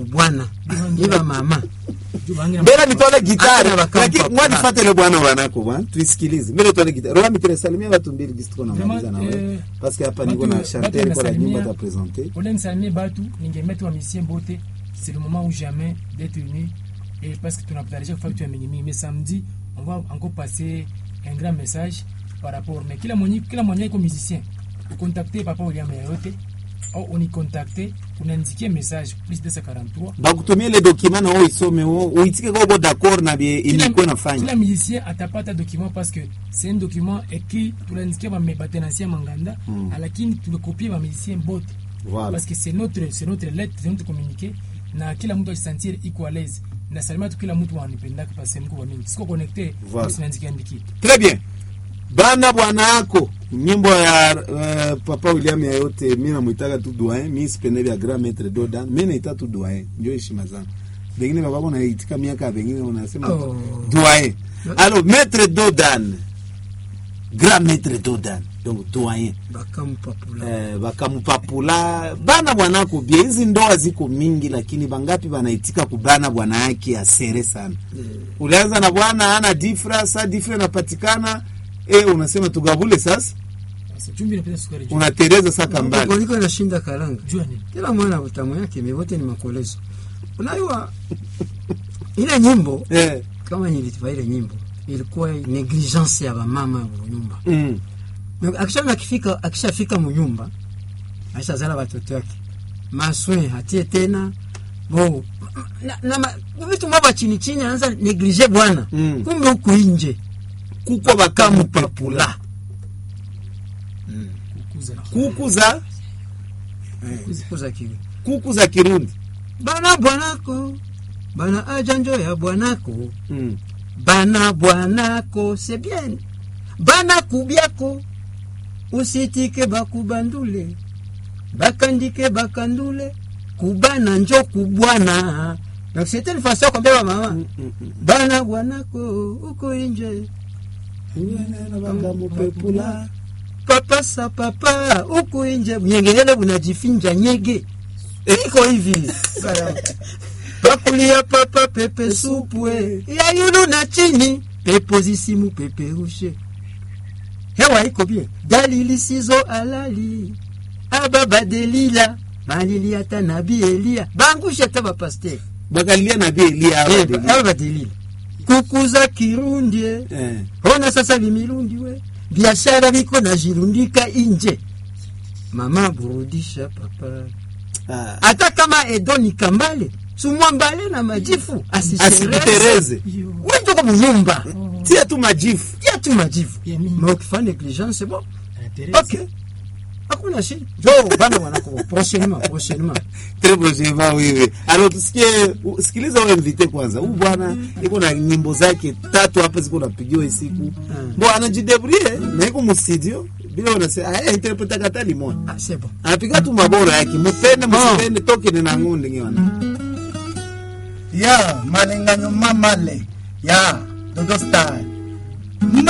kubwana iba mama Juu bangira mbele nitole gitari Hata wakampa lakini pula. mwani fatele bwana wanako bwana tuisikilize mbele tole gitari roa mitire salimia watu mbili gisi tuko namaliza na Vraiment, wewe eh, parce que hapa batu- niko na batu chanter kwa la nyumba wanasalimia. ta présenter Olen salimie batu ningemeta wa misien bote c'est le moment ou jamais d'être unis et parce que tunakutarisha kufanya vitu ya mingi mingi mais samedi on va encore passer un grand message par rapport mais kila mwenye kila mwenye iko musicien contacter papa William yote au unicontacter unanizikia message plus 243 bakutumie ile document na wewe isome wewe uitike kwa uko d'accord na bie Kila- ilikuwa nafanya kila musicien atapata document parce que c'est un document écrit tunanisikia batenancia manganda Mm. lakini tulikopie bamusicien bote voilà parce que c'est notre c'est notre lettre c'est notre communiqué na kila mtu ajisentir iko à l'aise na salima tu kila mtu wanipendaka parce que niko kwa mingi siko connecté Voilà. usinaandiki andiki Très bien. Bana bwana yako nyimbo ya uh, papa William ya yote mimi namuitaka tu doyen, mimi sipende vya grand maître Dodan, mimi naita tu doyen, ndio heshima zangu. Bengine baba bona itika miaka bengine unasema Oh. doyen. Alors maître Dodan. Grand maître Dodan. Donc doyen. bakampapula Eh, bakamupapula bana bwanako bia hizi ndoa ziko mingi lakini bangapi banaitika kubana bwana yake asere sana ulianza na bwana ana difra sa difra inapatikana e, unasema tugabule sasa sasa chumvi inapita sukari juu unatereza saka mbali koliko nashinda kalanga jua nini kila mwana utamu yake mevote ni makolezo unajua ile nyimbo eh, kama nilitifa ile nyimbo ilikuwa negligence ya bamama munyumba mm, akisha akifika akishafika munyumba aishazala watoto yake maswe hatie tena bo na, na ma- vitu mwaba chini chini anaanza neglige bwana Mm. kumbe huku inje kuko bakamupapula kukuza kuku za kuza kile kuku za kirundi bana bwanako bana ajanjo ya bwanako mm. bana bwanako c'est bien bana kubyako usitike bakubandule bakandike bakandule kubana njo kubwana donc c'était une façon kwambia ba mama Mm, mm, mm. bana bwanako uko inje bakamupepula papa sa papa uko inje nyengelele bunajifinja nyege iko hivi pakulia papa pepe supwe ya yulu na chini pepo zisimu peperushe hewa iko bien dalili sizo alali ababa delila malili ata nabi elia bangushe ata bapaster bakalia na bia elia awa deli. aba badelila kukuza kirundie eh. ona sasa vimirundi we biashara viko na jirundika inje mama burudisha papa ah. hata kama edo ni kambale sumwambale na majifu asishereze asikutereze wendoko munyumba tia tu majifu tia tu majifu Ya mingi. ma ukifanya negligence bon anatereza ok hakuna shida jo bana wanako prochainement prochainement Très prochainement wewe. Alors tusikie u- sikiliza wewe invite kwanza. Huyu bwana iko na nyimbo zake tatu hapa ziko napigiwa hii siku. Bo anajidebrie na iko mu studio bila unasema ah interpreta kata limon. ah c'est bon Anapiga tu mabora yake. Mupende msipende toke ni na ngunde ngiona. ya malenganyo mamale ya dodo star ma